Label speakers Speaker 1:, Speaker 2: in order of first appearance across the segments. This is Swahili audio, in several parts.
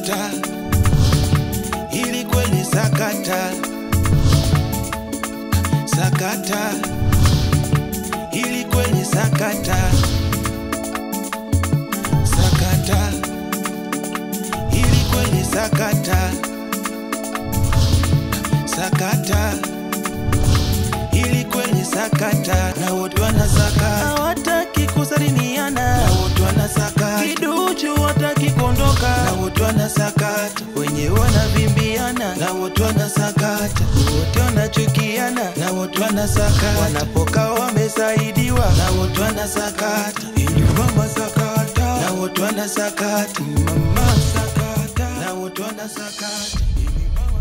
Speaker 1: sakata ili kweli sakata sakata ili kweli sakata sakata ili kweli sakata sakata ili kweli sakata na wote wanasaka hawataki kusalimiana na wote wanasaka kiduchu wataki kuondoka na wote wanasakata wenye wanavimbiana na wote wanasakata wote wanachukiana na wote wanasakata wanapoka wamesaidiwa na wote wanasakata Inyu mama sakata na wote wanasakata mama sakata na wote wanasakata Inyu mama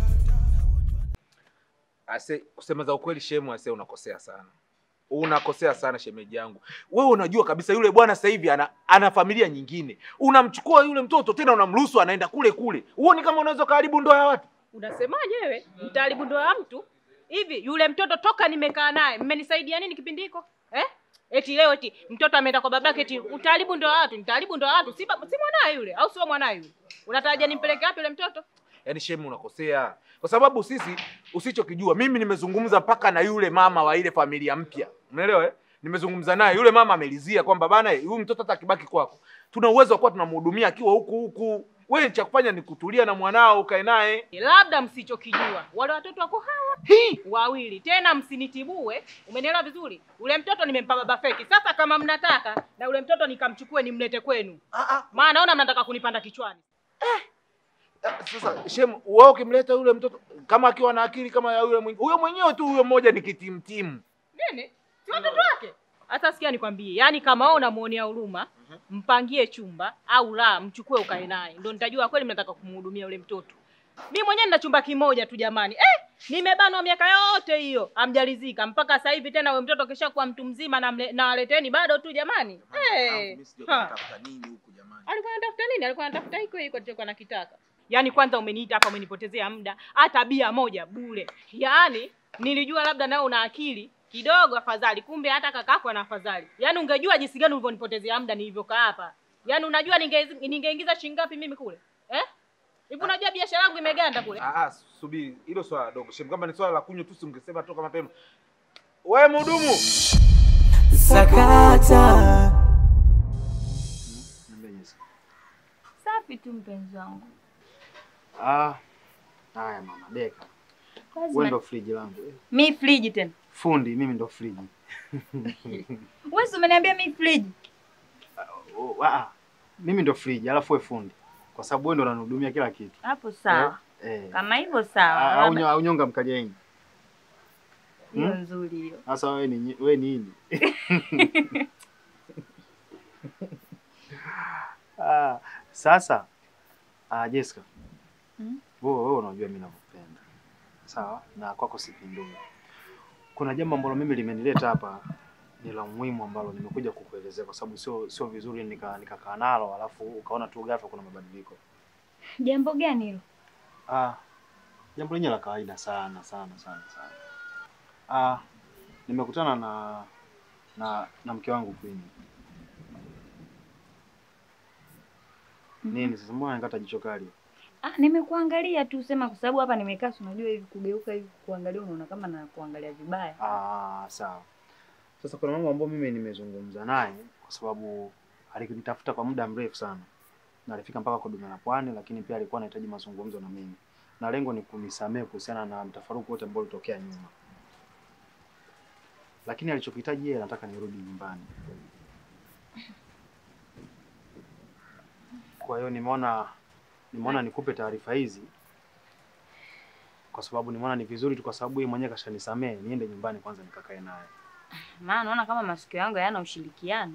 Speaker 2: Ase, kusema za ukweli shemu ase unakosea sana. Unakosea sana shemeji yangu. Wewe unajua kabisa yule bwana sasa hivi ana, ana familia nyingine. Unamchukua yule mtoto tena unamruhusu anaenda kule kule. Huoni kama unaweza kuharibu ndoa ya watu?
Speaker 3: Unasemaje wewe? Mtaharibu ndoa ya mtu? Hivi yule mtoto toka nimekaa naye, mmenisaidia nini kipindi hiko? Eh? Eti leo eti mtoto ameenda kwa babake eti utaharibu ndoa ya watu, nitaharibu ndoa ya watu. Si, ba- si mwanae yule au sio mwanae yule? Unatarajia nimpeleke wapi yule mtoto?
Speaker 2: Yaani shemu unakosea. Kwa sababu sisi usichokijua mimi nimezungumza mpaka na yule mama wa ile familia mpya. Umeelewa eh? Nimezungumza naye yule mama amelizia kwamba bana eh, huyu mtoto hata akibaki kwako. Tuna uwezo wa kuwa tunamhudumia akiwa huku huku. Wewe cha kufanya ni kutulia na mwanao ukae naye.
Speaker 3: Labda msichokijua wale watoto wako hawa
Speaker 2: Hii
Speaker 3: wawili tena, msinitibue. Umenielewa vizuri? Ule mtoto nimempa baba feki. Sasa kama mnataka na ule mtoto nikamchukue nimlete kwenu,
Speaker 2: ah, ah,
Speaker 3: maana naona mnataka kunipanda kichwani.
Speaker 2: Ah, Sasa shem, wewe ukimleta yule mtoto kama akiwa na akili kama ya yule mwingine, huyo mwenyewe tu huyo mmoja ni kitimtimu.
Speaker 3: Nini? Si watoto wake? Sasa sikia nikwambie, yaani kama wewe unamuonea huruma, mpangie chumba au la, mchukue ukae naye, ndio nitajua kweli mnataka kumhudumia yule mtoto. Mimi mwenyewe nina chumba kimoja tu jamani. Eh, nimebanwa miaka yote hiyo, amjalizika mpaka sasa hivi tena wewe mtoto kesha kuwa mtu mzima na mle- na waleteni bado tu jamani. Eh. ha. Alikuwa anatafuta nini? Alikuwa anatafuta hiko hiko alichokuwa nakitaka. Yaani kwanza umeniita hapa umenipotezea muda, hata bia moja bure. Yaani nilijua labda nao una akili kidogo afadhali, kumbe hata kakako ana afadhali. Yaani ungejua jinsi gani ulivyonipotezea muda nilivyokaa hapa. Yaani unajua ninge- ningeingiza shilingi ngapi mimi kule? Eh? Hivi unajua biashara yangu imeganda kule.
Speaker 2: Ah, ah, subiri, hilo swala dogo. Shem, kama ni swala la kunywa tu si ungesema toka mapema. Wewe mhudumu.
Speaker 4: Sakata.
Speaker 5: Safi tu mpenzi wangu.
Speaker 6: Ah, haya mama Deka,
Speaker 5: Kazi
Speaker 6: wewe
Speaker 5: na-
Speaker 6: ndo friji langu.
Speaker 5: Mi friji tena.
Speaker 6: Fundi mimi ndo friji.
Speaker 5: Wewe si umeniambia mi friji.
Speaker 6: Oh, ah, mimi ndo friji, alafu wewe fundi, kwa sababu wewe ndo unanihudumia kila kitu.
Speaker 5: Hapo sawa.
Speaker 6: Eh.
Speaker 5: Kama hivyo sawa.
Speaker 6: Ah, Au
Speaker 5: Labda-
Speaker 6: nyo- au nyonga mkaliaini.
Speaker 5: Hiyo
Speaker 6: Hmm?
Speaker 5: nzuri hiyo.
Speaker 6: Sasa wewe ni wewe ni nini? ah, sasa ah, Jessica.
Speaker 5: Hmm?
Speaker 6: Wewe wewe unajua mimi nakupenda. Sawa? Na kwako sipindui. Kuna jambo ambalo mimi limenileta hapa ni la muhimu ambalo nimekuja kukuelezea kwa sababu sio sio vizuri nika nikakaa nalo alafu ukaona tu ghafla kuna mabadiliko.
Speaker 5: Jambo gani hilo?
Speaker 6: Ah, jambo lenyewe la kawaida sana sana sana sana. Ah, nimekutana na na na mke wangu Queen. Nini sasa mbona nikata jicho kali?
Speaker 5: Ah, nimekuangalia tu sema kwa sababu hapa nimekaa si unajua hivi kugeuka hivi kuangalia unaona kama na kuangalia vibaya.
Speaker 6: Ah, sawa. Sasa kuna mambo ambayo mimi nimezungumza naye kwa sababu alinitafuta kwa muda mrefu sana. Na alifika mpaka kwa Duma la Pwani lakini pia alikuwa anahitaji mazungumzo na mimi. Na lengo ni kunisamehe kuhusiana na mtafaruku wote ambao ulitokea nyuma. Lakini alichokihitaji yeye anataka nirudi nyumbani. Kwa hiyo nimeona nimeona nikupe taarifa hizi kwa sababu nimeona ni vizuri tu, kwa sababu yeye mwenyewe kashanisamehe, niende nyumbani kwanza nikakae naye.
Speaker 5: Maana naona kama masikio yangu hayana ushirikiano.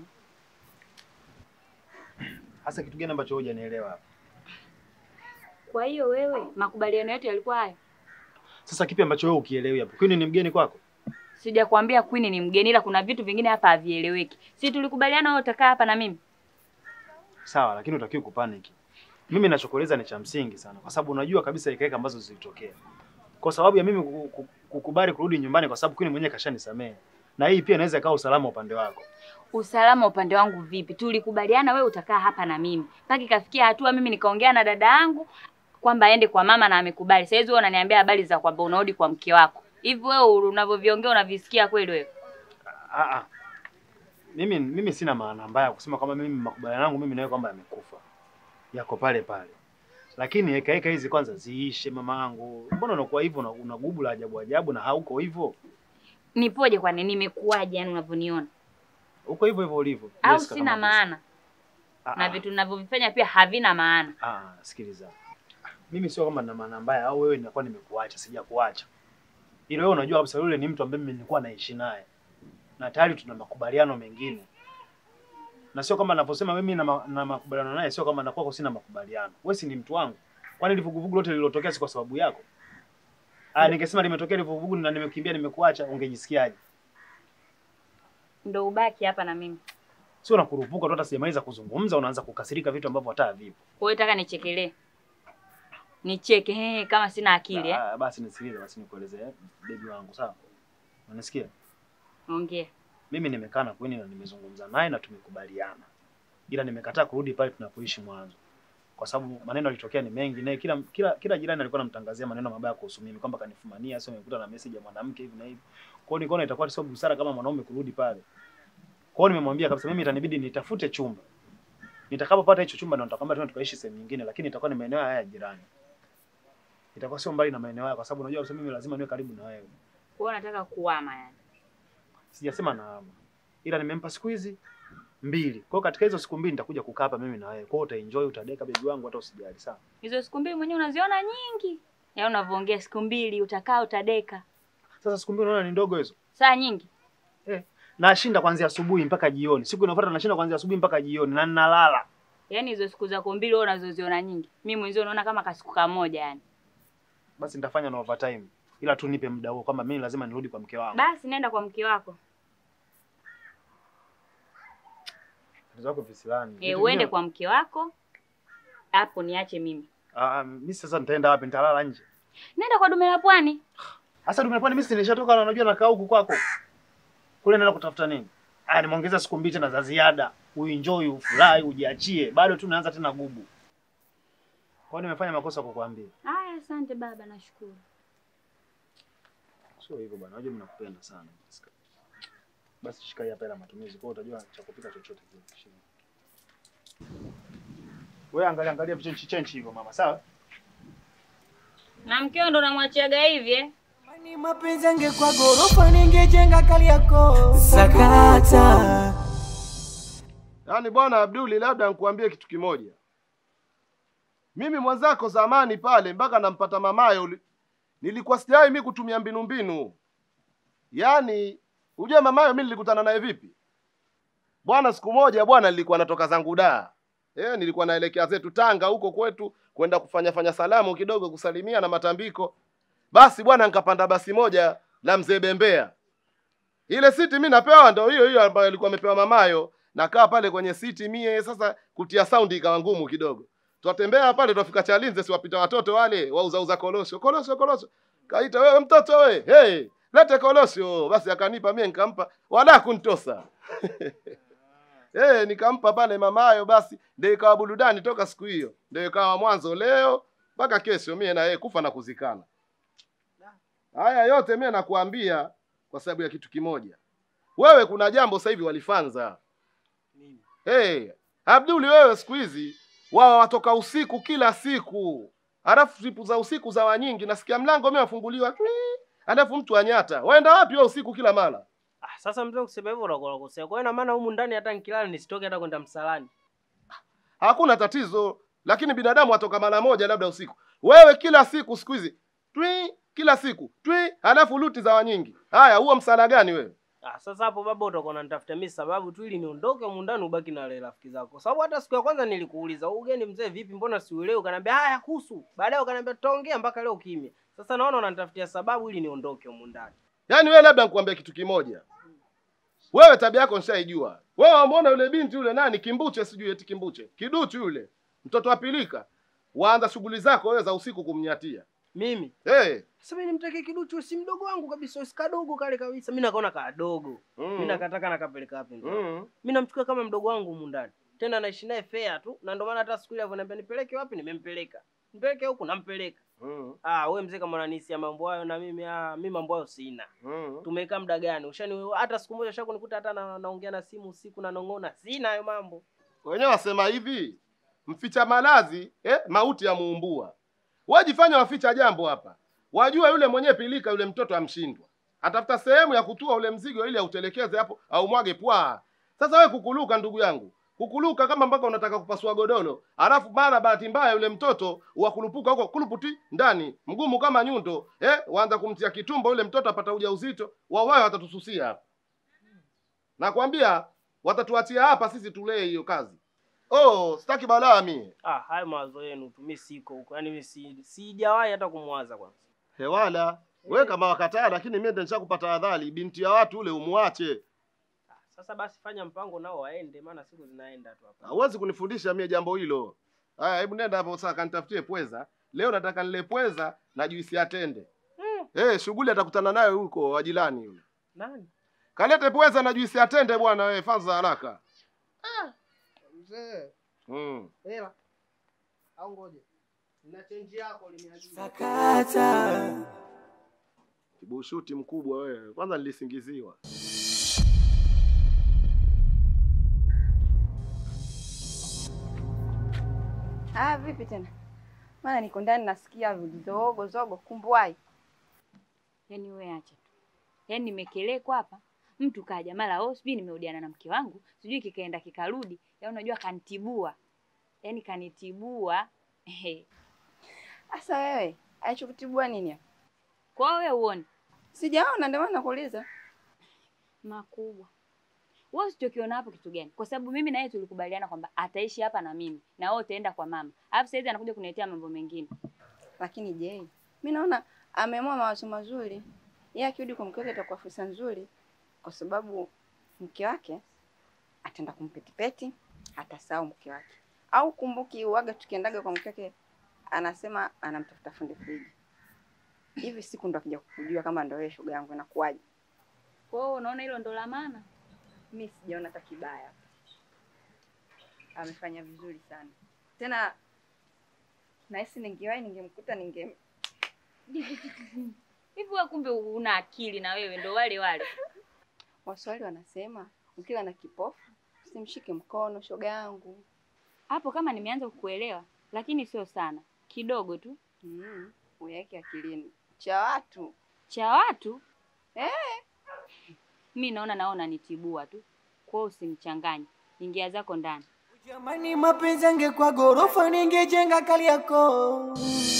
Speaker 6: Hasa kitu gani ambacho wewe hujanielewa hapa?
Speaker 5: Kwa hiyo wewe makubaliano yetu yalikuwa hayo.
Speaker 6: Sasa kipi ambacho wewe ukielewi hapo? Kwani ni mgeni kwako?
Speaker 5: Sijakwambia Queen ni mgeni ila kuna vitu vingine hapa havieleweki. Si tulikubaliana wewe utakaa hapa na mimi?
Speaker 6: Sawa, lakini utakiwa kupanic. Mimi ninachokueleza ni cha msingi sana, kwa sababu unajua kabisa ikaeka ambazo zilitokea. Kwa sababu ya mimi kuku- kukubali kurudi nyumbani, kwa sababu Queen mwenyewe kashanisamehe, na hii pia inaweza ikawa usalama upande wako.
Speaker 5: Usalama upande wangu vipi? Tulikubaliana wewe utakaa hapa na mimi. Mpaka ikafikia hatua mimi nikaongea na dada yangu kwamba aende kwa mama na amekubali. Sasa hizo wewe unaniambia habari za kwamba unarudi kwa mke wako. Hivi wewe unavyoviongea unavisikia kweli wewe?
Speaker 6: Ah, ah. Mimi mimi sina maana mbaya kusema kwamba mimi makubaliano yangu mimi nawe kwamba yamekufa. Yako pale pale. Lakini heka heka hizi kwanza ziishe mama yangu. Mbona unakuwa hivyo na una gubu la ajabu ajabu na hauko hivyo?
Speaker 5: Nipoje kwani nimekuaje yani unavyoniona?
Speaker 6: Uko hivyo hivyo ulivyo.
Speaker 5: Au
Speaker 6: Yes, kaka
Speaker 5: sina
Speaker 6: Mapesa.
Speaker 5: maana?
Speaker 6: Ah,
Speaker 5: Na
Speaker 6: ah.
Speaker 5: vitu ninavyovifanya pia havina maana.
Speaker 6: Ah, sikiliza. Mimi sio kama na maana mbaya au wewe ninakuwa nimekuacha, sijakuacha. Ila wewe unajua kabisa yule ni mtu ambaye mimi nilikuwa naishi naye. Na tayari tuna makubaliano mengine. Na sio kama ninavyosema mimi na, ma, na makubaliano naye sio kama nakuwa sina makubaliano. Wewe si ni mtu wangu. Kwani livuguvugu lote lililotokea si kwa sababu yako? Ah, ningesema limetokea livuguvugu na nimekimbia nimekuacha, ungejisikiaje?
Speaker 5: Ndio ubaki hapa na mimi.
Speaker 6: Sio nakurupuka tu hata sijamaliza kuzungumza unaanza kukasirika vitu ambavyo hata havipo.
Speaker 5: Kwa hiyo nataka nichekelee. Nicheke he, kama sina akili eh.
Speaker 6: Ah, basi nisikilize basi nikueleze eh, baby wangu sawa? Unanisikia?
Speaker 5: Ongea.
Speaker 6: Mimi nimekaa na Queen na nimezungumza naye na tumekubaliana, ila nimekataa kurudi pale tunapoishi mwanzo, kwa sababu maneno yalitokea ni mengi, naye kila kila kila jirani alikuwa anamtangazia maneno mabaya kuhusu mimi, kwamba kanifumania, sio nimekuta na message ya mwanamke hivi na hivi. Kwa hiyo nikaona itakuwa sio busara kama mwanaume kurudi pale. Kwa hiyo nimemwambia kabisa, mimi itanibidi nitafute chumba, nitakapopata hicho chumba ndo nitakwambia tena tukaishi sehemu nyingine, lakini itakuwa ni maeneo haya ya jirani, itakuwa sio mbali na maeneo haya, kwa sababu unajua kabisa mimi lazima niwe karibu na wewe.
Speaker 5: Kwa hiyo nataka kuama yani.
Speaker 6: Sijasema naama, ila nimempa siku hizi mbili. Kwa hiyo katika hizo siku mbili nitakuja kukaa hapa mimi na wewe. Kwa hiyo utaenjoy, utadeka bebi wangu, hata usijali, sawa?
Speaker 5: Hizo siku mbili mwenyewe unaziona nyingi. Ya unavyoongea siku mbili utakaa utadeka.
Speaker 6: Sasa siku mbili unaona ni ndogo hizo?
Speaker 5: Saa nyingi.
Speaker 6: Nashinda kuanzia asubuhi mpaka jioni. Siku inayofuata nashinda kuanzia asubuhi mpaka jioni na ninalala.
Speaker 5: Yaani hizo siku zako mbili wewe unazoziona nyingi. Mimi mwenzio unaona kama kasiku kamoja yani.
Speaker 6: Basi nitafanya na overtime. Ila tu nipe muda huo kwamba mimi lazima nirudi kwa mke wangu.
Speaker 5: Basi nenda kwa mke wako.
Speaker 6: Tatizo lako visilani.
Speaker 5: Eh, uende kwa mke wako. Hapo niache mimi.
Speaker 6: Ah, ah, mimi sasa nitaenda wapi? Nitalala nje.
Speaker 5: Nenda kwa dume la pwani.
Speaker 6: Sasa dumepani mimi si nilishatoka na unajua nakaa huku kwako. Kule naenda kutafuta nini? Ah, nimeongeza siku mbili tena za ziada. Uenjoy, ufurahi, ujiachie. Bado tu naanza tena gubu. Kwa hiyo nimefanya makosa kukuambia.
Speaker 5: Haya, asante baba, nashukuru.
Speaker 6: Sio hivyo bwana, unajua mimi nakupenda sana. Basi shika hii hapa ya matumizi, kwa hiyo utajua cha kupika chochote kile. Shika. Wewe angalia angalia vichenchi chenchi hivyo mama, sawa?
Speaker 5: Na mkeo ndo namwachiaga hivi eh?
Speaker 1: Ni mapenzi angekuwa gorofa ningejenga kali yako sakata.
Speaker 4: Yaani bwana Abduli, labda nikuambie kitu kimoja. Mimi mwenzako zamani pale mpaka nampata mamayo uli- nilikuwa sijai mimi kutumia mbinu mbinu. Yaani ujue mamayo mimi nilikutana naye vipi? Bwana siku moja bwana nilikuwa natoka zangu da. Eh, nilikuwa naelekea zetu Tanga huko kwetu kwenda kufanya fanya salamu kidogo kusalimia na matambiko. Basi bwana nikapanda basi moja la mzee Bembea. Ile siti mimi napewa ndo hiyo hiyo ambayo ilikuwa amepewa mamayo. Nakaa pale kwenye siti mie sasa kutia saundi ikawa ngumu kidogo. Twatembea pale twafika Chalinze siwapita watoto wale wauza uza kolosho. Kolosho kolosho. Kaita wewe mtoto we. Hey, lete kolosho. Basi akanipa mie nikampa wala kunitosa. Eh, nikampa pale mamayo basi ndio ikawa burudani toka siku hiyo. Ndio ikawa mwanzo leo mpaka kesho mie na yeye kufa na kuzikana. Haya yote mie nakuambia kwa sababu ya kitu kimoja. Wewe kuna jambo sasa hivi walifanza. Hey, Abduli wewe siku hizi wao watoka usiku kila siku. Halafu siku za usiku za wanyingi nasikia mlango mimi wafunguliwa. twi, Halafu mtu anyata. Waenda wapi wewe usiku kila mara?
Speaker 7: Ah, sasa mzee kusema hivyo unakuwa unakosea. Kwa hiyo ina maana humu ndani hata nikilala nisitoke hata kwenda msalani.
Speaker 4: Hakuna tatizo, lakini binadamu atoka mara moja labda usiku. Wewe kila siku siku hizi twi kila siku twi, halafu luti za wanyingi. Haya, huo msala gani wewe?
Speaker 7: Ah, sasa hapo baba utakuwa unanitafuta mimi sababu tu ili niondoke humu ndani ubaki na wale rafiki zako. Sababu hata siku ya kwanza nilikuuliza, "Huu ugeni mzee vipi? Mbona siuelewi?" Ukaniambia, "Haya kuhusu." Baadaye ukaniambia, "Tutaongea mpaka leo kimya." Sasa naona unanitafutia sababu ili niondoke humu ndani.
Speaker 4: Yaani wewe labda nikuambia kitu kimoja. Wewe tabia yako nishaijua. Wewe wamuona yule binti yule nani Kimbuche sijui eti Kimbuche. Kiduchu yule. Mtoto wa pilika. Waanza shughuli zako wewe za usiku kumnyatia.
Speaker 7: Mimi
Speaker 4: hey.
Speaker 7: sasa mimi nimtake kiduchu si mdogo wangu kabisa, si kadogo kale kabisa. Mimi nakaona kadogo. Mimi nakataka nakapeleka wapi ndo?
Speaker 4: mm.
Speaker 7: Mimi namchukua kama mdogo wangu humu ndani. Tena naishi naye fair tu. Na ndio maana hata siku ile alivyoniambia nipeleke wapi nimempeleka. Nipeleke huku nampeleka.
Speaker 4: mm.
Speaker 7: Ah, wewe mzee kama unanisia mambo hayo na mimi ah, mimi mambo hayo sina.
Speaker 4: mm.
Speaker 7: Tumekaa muda gani? Ushani hata siku moja shako nikuta hata na, naongea na simu usiku na nong'ona. Sina hayo mambo.
Speaker 4: wenyewe wasema hivi mficha malazi eh, mauti ya muumbua wajifanya waficha jambo hapa wajua yule mwenyewe pilika yule mtoto amshindwa atafuta sehemu ya kutua ule mzigo ili autelekeze hapo au mwage pwa sasa we kukuluka ndugu yangu kukuluka kama mpaka unataka kupasua godoro alafu mara bahati mbaya yule mtoto wakulupuka huko kuluputi ndani mgumu kama nyundo eh, waanza kumtia kitumbo yule mtoto apata ujauzito wawayo watatususia hapa nakwambia watatuachia hapa sisi tulee hiyo kazi oh sitaki balaa mie
Speaker 7: Ah, hayo mawazo yenu tu, mimi siko huko. Yaani mimi si sijawahi hata kumwaza kwanza.
Speaker 4: hewala we kama wakataa lakini mie ndo nishakupata adhari binti ya watu ule umwache
Speaker 7: Ah, Sasa basi fanya mpango nao waende, maana siku zinaenda tu hapa.
Speaker 4: hauwezi kunifundisha mie jambo hilo haya hebu nenda hapo sasa kanitafutie pweza leo nataka nile pweza na juisi ya tende
Speaker 7: Mm.
Speaker 4: eh shughuli atakutana nayo huko wajilani yule
Speaker 7: Nani?
Speaker 4: kalete pweza na juisi ya tende bwana wewe fanza haraka
Speaker 7: Mzee,
Speaker 4: mm.
Speaker 7: hela. Au ngoje. Na change yako liniagiza.
Speaker 1: Sakata
Speaker 4: kibushuti mkubwa wewe kwanza nilisingiziwa
Speaker 8: Ah, vipi tena? Maana niko ndani nasikia zogo zogo kumbuai.
Speaker 5: Yaani wewe acha tu. Yaani nimekelekwa hapa. Mtu kaja mara oh, sijui nimerudiana na mke wangu, sijui kikaenda kikarudi. Yaani unajua kanitibua. Yaani kanitibua. Ehe.
Speaker 8: Sasa wewe, alichokutibua nini hapa?
Speaker 5: Kwa hiyo wewe uone
Speaker 8: Sijaona ndio maana nakuuliza.
Speaker 5: makubwa. Wewe usichokiona hapo kitu gani? Kwa sababu mimi na yeye tulikubaliana kwamba ataishi hapa na mimi na wewe utaenda kwa mama. Alafu sasa hizi anakuja kuniletea mambo mengine.
Speaker 8: Lakini je, mimi naona ameamua mawazo mazuri. Yeye akirudi kwa mke wake itakuwa fursa nzuri kwa sababu mke wake ataenda kumpetipeti, atasahau mke wake. Au kumbuki uaga tukiendaga kwa mke wake anasema anamtafuta fundi friji. Hivi siku ndo akija kukujua kama ndo wewe shoga yangu inakuwaje?
Speaker 5: Kwa hiyo unaona hilo ndo la maana.
Speaker 8: mi sijaona hata kibaya. Amefanya vizuri sana tena, nahisi ningewahi ningemkuta ninge
Speaker 5: Hivi wewe kumbe una akili na wewe ndo wale wale.
Speaker 8: Waswahili wanasema ukiwa na kipofu usimshike mkono, shoga yangu.
Speaker 5: Hapo kama nimeanza kukuelewa, lakini sio sana. Kidogo tu.
Speaker 8: Mm, uyaweke akilini cha watu
Speaker 5: Cha watu
Speaker 8: eh.
Speaker 5: mi naona naona nitibua tu. Kwa hiyo usinichanganye. Ingia zako ndani.
Speaker 1: Jamani, mapenzi angekuwa gorofa ningejenga kali yako.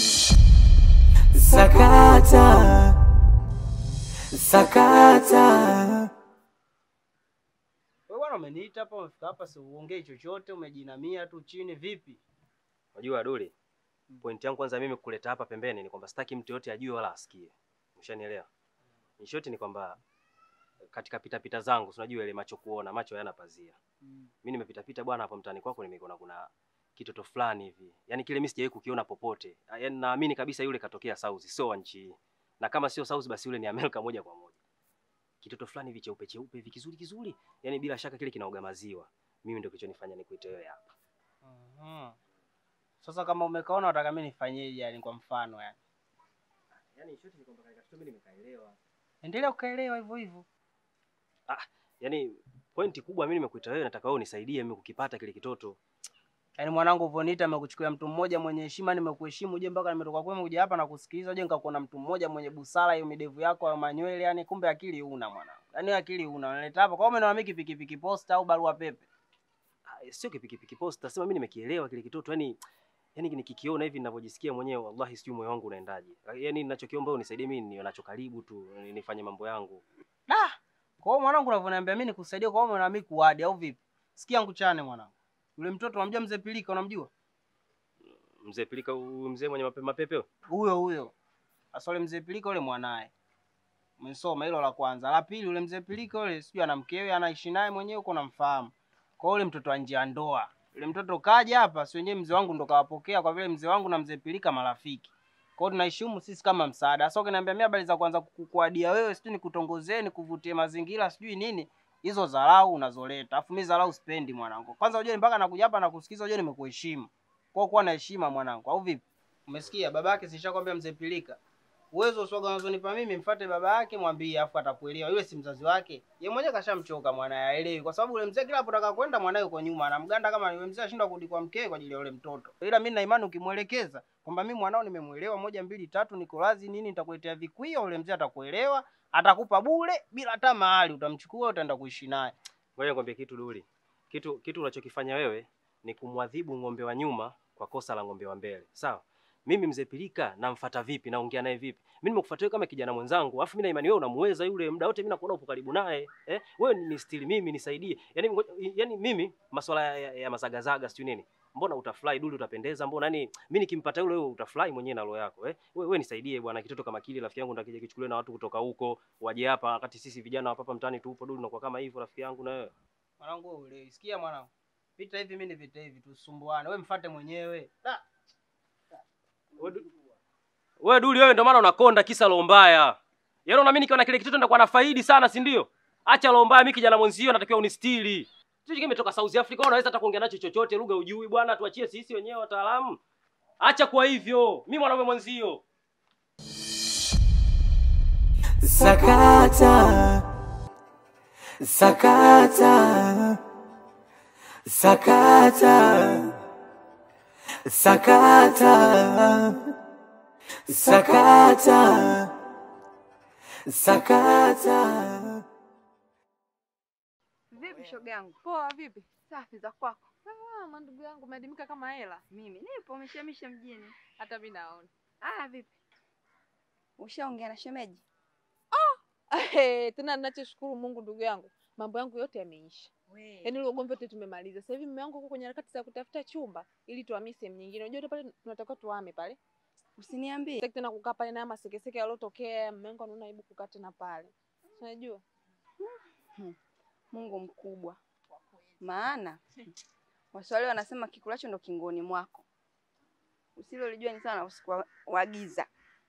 Speaker 1: Sakata, sakata.
Speaker 7: Wewe bwana umeniita hapa, umefika hapa si uongei chochote, umejinamia tu chini vipi?
Speaker 9: Unajua Duli, point yangu kwanza mimi kuleta hapa pembeni ni kwamba sitaki mtu yote ajue wala asikie. Umeshanielewa? In short ni kwamba katika pita pita zangu, si unajua ile macho kuona, macho hayana pazia. Mimi nimepita pita bwana hapo mtaani kwako nimeona kuna kitoto fulani hivi. Yaani kile mimi sijawahi kukiona popote. Yaani naamini kabisa yule katokea South, sio wa nchi hii. Na kama sio South basi yule ni Amerika moja kwa moja. Kitoto fulani hivi cheupe cheupe hivi kizuri kizuri. Yaani bila shaka kile kinaoga maziwa. Mimi ndio kilichonifanya nikuite wewe hapa.
Speaker 7: Mhm. Sasa kama umekaona unataka mimi nifanyeje yani kwa mfano yani?
Speaker 9: Yaani in short ni kwamba katika kitu mimi nimekaelewa.
Speaker 7: Endelea ukaelewa hivyo hivyo.
Speaker 9: Yaani pointi kubwa mimi nimekuita wewe, nataka wewe unisaidie mimi kukipata kile kitoto.
Speaker 7: Yaani mwanangu Vonita amekuchukulia mtu mmoja mwenye heshima, nimekuheshimu je mpaka nimetoka kwenu kuja hapa na kusikiliza je nikakuona mtu mmoja mwenye busara hiyo midevu yako ya manywele yani kumbe akili una mwanangu. Yaani akili una unaleta hapa. Kwa hiyo umeona mimi pikipiki posta au barua pepe.
Speaker 9: Ah, Sio kipikipiki posta, sema mimi nimekielewa kile kitoto. Yaani yaani nikikiona hivi ninavyojisikia mwenyewe wallahi sijui moyo wangu unaendaje. Yaani ninachokiomba wewe unisaidie mimi niwe nacho karibu tu ni- nifanye mambo yangu.
Speaker 7: Da. Kwa hiyo mwanangu unavyoniambia mimi nikusaidie kwa hiyo umeona mimi kuadi au vipi? Sikia nguchane mwanangu. Yule mtoto unamjua mzee Pilika unamjua?
Speaker 9: Mzee Pilika huyu mzee mwenye mape, mapepe huyo?
Speaker 7: Huyo huyo. Sasa yule mzee Pilika yule mwanaye. Umesoma hilo la kwanza. La pili yule mzee Pilika yule sijui ana mkewe anaishi naye mwenyewe uko namfahamu. Kwa hiyo yule mtoto wa nje ya ndoa. Yule mtoto kaja hapa, si wenyewe mzee wangu ndo kawapokea kwa vile mzee wangu na mzee Pilika marafiki. Kwa hiyo tunaheshimu sisi kama msaada. Sasa ukiniambia mimi habari za kwanza kukuadia wewe, sijui nikutongozee, nikuvutie mazingira, sijui nini, hizo dharau unazoleta. Alafu mimi dharau sipendi mwanangu. Kwanza unajua mpaka nakuja hapa na kusikiza, unajua nimekuheshimu. Kwa hiyo kuwa na heshima mwanangu, au vipi? Umesikia babake sishakwambia mzee Pilika. Uwezo uswaga unazonipa mimi, mfate baba yake mwambie, afu atakuelewa. Yule si mzazi wake. Yeye mwenyewe kashamchoka mwanae, haelewi. Kwa sababu yule mzee kila anapotaka kwenda mwanae yuko nyuma, anamganda kama yule mzee ashindwa kurudi kwa mkee kwa ajili ya yule mtoto. Ila mimi na imani ukimwelekeza kwamba mimi mwanao nimemuelewa moja mbili tatu, niko lazi nini, nitakuletea vikwio, yule mzee atakuelewa, atakupa bure bila hata mahali, utamchukua utaenda kuishi naye.
Speaker 9: Ngoja nikwambie kitu Duli. Kitu kitu unachokifanya wewe ni kumwadhibu ng'ombe wa nyuma kwa kosa la ng'ombe wa mbele. Sawa? Mimi mzee Pilika namfuata vipi? Naongea naye vipi? Mimi nimekufuata wewe kama kijana mwenzangu, alafu mimi na imani wewe unamuweza yule muda wote, mimi nakuona upo karibu naye. Eh? Wewe ni stili mimi nisaidie. Yaani ngo- yaani mimi masuala ya, ya, ya mazagazaga sijui nini. Mbona utafurahi Duli utapendeza? Mbona yani mimi nikimpata yule wewe utafurahi mwenyewe na roho yako, eh? Wewe wewe nisaidie bwana, kitoto kama kile rafiki yangu ndakija kichukuliwe na watu kutoka huko, waje hapa wakati sisi vijana wa hapa mtaani tupo Duli unakuwa kama hivyo rafiki yangu na wewe.
Speaker 7: Mwanangu wewe uelewi. Sikia mwanangu. Vita hivi mimi ni vita hivi, tusumbuane. Wewe mfate mwenyewe. Da.
Speaker 9: Wewe Duli, wewe ndio maana unakonda kisa roho mbaya. Yaani unaamini nikiwa na kile kitoto nitakuwa na faidi sana, si ndio? Acha roho mbaya, mimi kijana mwenzio natakiwa unistiri. Sisi kimetoka South Africa, wewe unaweza hata kuongea nacho chochote, lugha ujui bwana, tuachie sisi wenyewe wataalamu. Acha kwa hivyo, mimi mwanaume mwenzio.
Speaker 1: Sakata, sakata, sakata, sakata, sakata, sakata.
Speaker 8: Vipi shoga yangu?
Speaker 10: Poa, vipi?
Speaker 8: Safi za kwako?
Speaker 10: Salama ndugu yangu, umeadimika kama hela.
Speaker 8: Mimi nipo umeshamisha mjini.
Speaker 10: Hata mimi naona.
Speaker 8: Aya, vipi? Ushaongea na shemeji?
Speaker 10: Hey, tena ninachoshukuru Mungu ndugu yangu, mambo yangu yote yameisha. Yaani ule ugomvi wote tumemaliza. Sasa hivi mume wangu uko kwenye harakati za kutafuta chumba ili tuhamie sehemu nyingine. Unajua pale tunatakiwa tuhame pale.
Speaker 8: Usiniambie.
Speaker 10: Sitaki tena kukaa pale na haya masekeseke yalotokea, mume wangu anaona aibu kukaa tena pale. Unajua?
Speaker 8: Hmm. Mungu mkubwa. Maana Waswahili wanasema kikulacho ndo kingoni mwako. Usilolijua ni sana usiku wa- wa giza.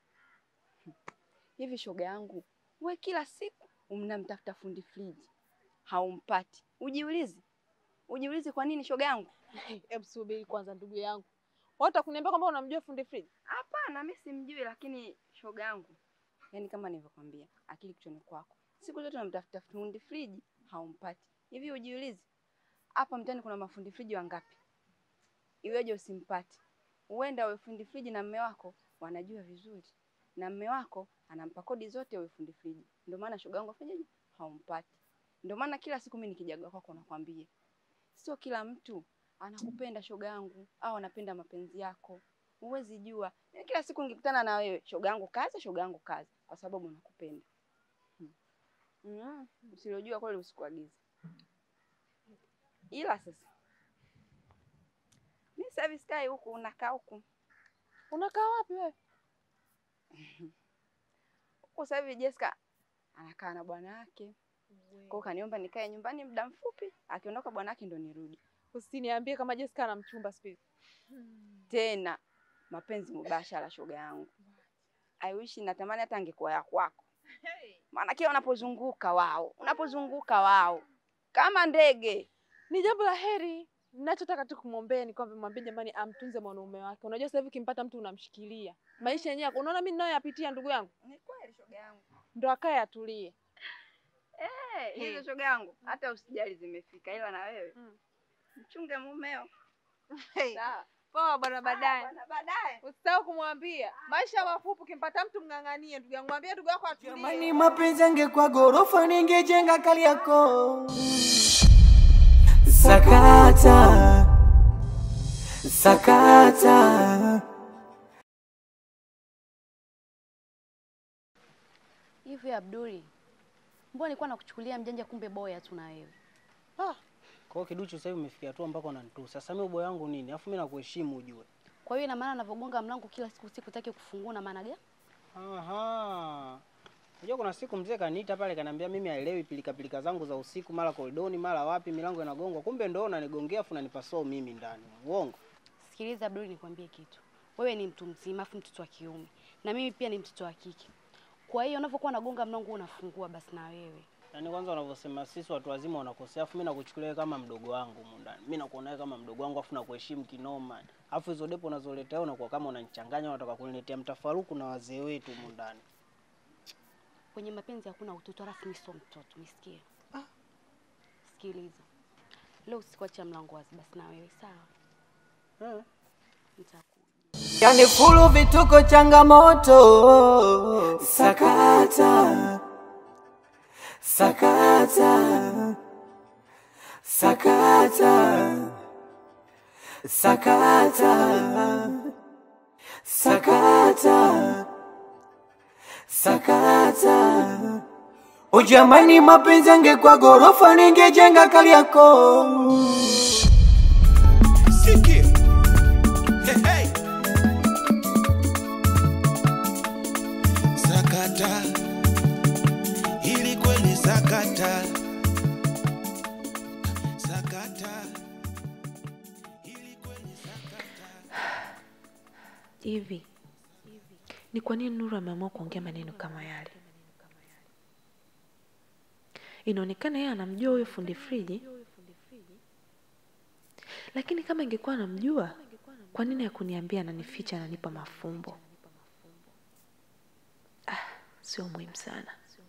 Speaker 8: Hivi shoga yangu, we kila siku unamtafuta fundi friji haumpati. Ujiulize, ujiulize kwa nini shoga yangu?
Speaker 10: Hebu subiri kwanza ndugu yangu. Watu kuniambia kwamba unamjua fundi friji?
Speaker 8: Hapana, mimi simjui, lakini shoga yangu, yaani kama nilivyokwambia, akili kichwani kwako. Siku zote unamtafuta fundi friji haumpati. Hivi ujiulize, hapa mtaani kuna mafundi friji wangapi? Iweje usimpate? Huenda wewe fundi friji na mme wako wanajua vizuri, na mme wako anampa kodi zote wewe fundi friji. Ndio maana shoga yangu afanyaje, haumpati. Ndio maana kila siku mimi nikijaga kwako nakwambia, sio kila mtu anakupenda shoga yangu, au anapenda mapenzi yako. Huwezi jua. Mimi kila siku nikikutana na wewe, shoga yangu kazi, shoga yangu kazi, kwa sababu nakupenda. Hmm. Mm. Usilojua kweli usikuagize. Ila sasa mimi sasa hivi sikai huku, unakaa huku.
Speaker 10: Unakaa wapi wewe?
Speaker 8: Huku sasa hivi Jessica anakaa na bwana wake. Kwa hiyo kaniomba nikae nyumbani muda mfupi, akiondoka bwana wake ndo nirudi.
Speaker 10: Usiniambie kama Jessica ana mchumba siku hizi.
Speaker 8: Tena mapenzi mubashara, shoga yangu. I wish natamani hata angekuwa ya kwako. Maana kila unapozunguka wao, unapozunguka wao kama ndege.
Speaker 10: Ni jambo la heri. Ninachotaka tu kumwombea ni kwamba mwambie jamani amtunze mwanaume wake. Unajua sasa hivi ukimpata mtu unamshikilia. Maisha yenyewe unaona mimi ninayoyapitia ndugu yangu.
Speaker 8: Ni kweli shoga yangu.
Speaker 10: Ndo akae atulie.
Speaker 8: Eh, hizo shoga yangu, hata usijali zimefika, ila na wewe mchunge mumeo. Sawa.
Speaker 10: Poa bwana baadaye.
Speaker 8: bwana, baadaye.
Speaker 10: Usisahau kumwambia. Maisha mafupi ukimpata mtu mng'ang'anie ndugu yangu. Mwambie ndugu yako atulie.
Speaker 1: Jamani, mapenzi angekuwa ghorofa ningejenga Kariakoo. Sakata, sakata.
Speaker 11: Hivi Abduli, mbona nilikuwa nakuchukulia mjanja, kumbe boya tu na wewe.
Speaker 7: Kwa hiyo kiduchu sasa hivi umefikia hatua mpaka unanitusa. Sasa mimi ubaya wangu nini? Alafu mimi nakuheshimu ujue.
Speaker 11: Kwa hiyo ina maana anavyogonga mlango kila siku sikutaki kufungua na maana gani?
Speaker 7: Aha. Unajua kuna siku mzee kaniita pale kaniambia mimi haelewi pilika pilika zangu za usiku mara koridoni mara wapi milango inagongwa. Kumbe ndo unanigongea afu unanipa soo mimi ndani. Uongo.
Speaker 11: Sikiliza Abduli, nikwambie kitu. wewe ni mtu mzima afu mtoto wa kiume na mimi pia ni mtoto wa kike. Kwa hiyo unapokuwa nagonga mlango unafungua basi na wewe.
Speaker 7: Yaani kwanza unavyosema sisi watu wazima wanakosea, afu mimi nakuchukulia wewe kama mdogo wangu humu ndani. Mimi nakuona wewe kama mdogo wangu afu nakuheshimu kinoma. Afu hizo depo unazoleta wewe unakuwa kama unanichanganya, unataka kuniletea mtafaruku na wazee wetu humu ndani.
Speaker 11: Kwenye mapenzi hakuna utoto, alafu mimi sio mtoto, nisikie. Sikiliza, leo usikuacha mlango wazi, basi na wewe sawa?
Speaker 7: Eh.
Speaker 11: Nitakuja.
Speaker 12: Yani fulu vituko changamoto sakata sakata sakata sakata sakata sakata ujamani mapenzi angekuwa gorofa ningejenga Kariakoo
Speaker 1: Sikia. Hey, hey. Sakata hili kweli sakata sakata hili kweli
Speaker 13: Hivi ni kwa nini Nuru ameamua kuongea maneno kama yale? Inaonekana yeye anamjua huyo fundi friji, lakini kama ingekuwa anamjua, kwa nini hakuniambia? Ananificha, ananipa mafumbo. Ah, sio muhimu sana,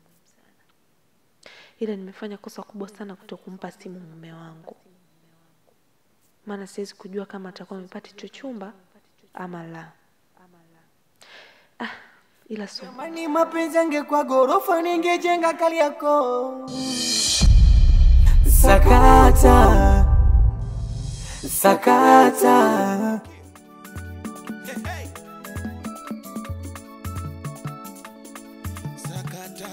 Speaker 13: ila nimefanya kosa kubwa sana kuto kumpa simu mume wangu, maana siwezi kujua kama atakuwa amepata hicho chumba ama la. Ah, ila sio
Speaker 12: Jamani, mapenzi angekuwa gorofa ningejenga Kariakoo. Sakata sakata
Speaker 1: sakata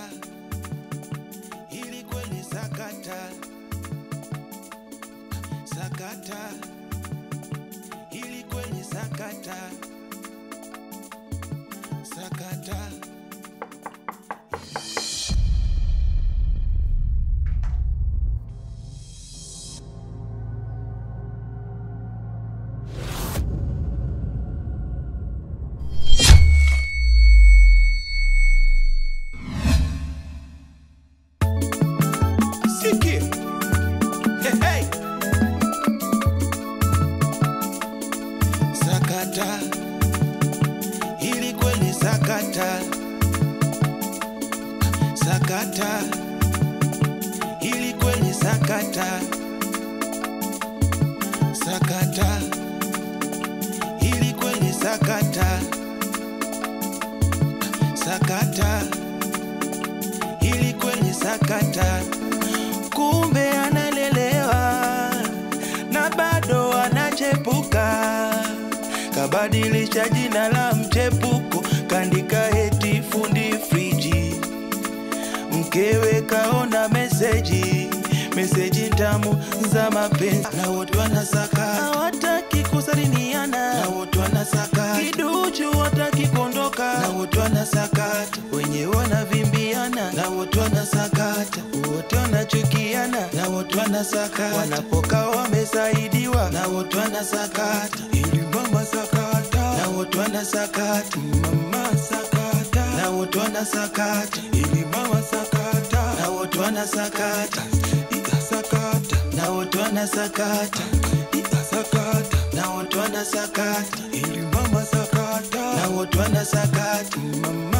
Speaker 1: hili kweli sakata sakata hili kweli sakata sakata Sikia. Hey, hey. Sakata hili kweli sakata sakata hili kweli sakata sakata hili kweli sakata sakata hili kweli sakata kumbe analelewa na bado anachepuka kabadilisha jina la mchepuko kandika heti fundi friji mkewe kaona meseji meseji tamu za mapenzi na wote wanasaka hawataki kusalimiana na wote wanasaka kiduchu wataki kuondoka na wote wanasakata wenye wanavimbiana na wote wanasakata wote wanachukiana na wote wanasakata wanapoka wamesaidiwa na wote wanasakata ili mama sakata na wote wanasakata mama sakata na wote wanasakata ili mama sakata na wote wanasakata ikasakata na wote wanasakata ikasakata na wote wanasakata ili mama sakata na wote wanasakata mama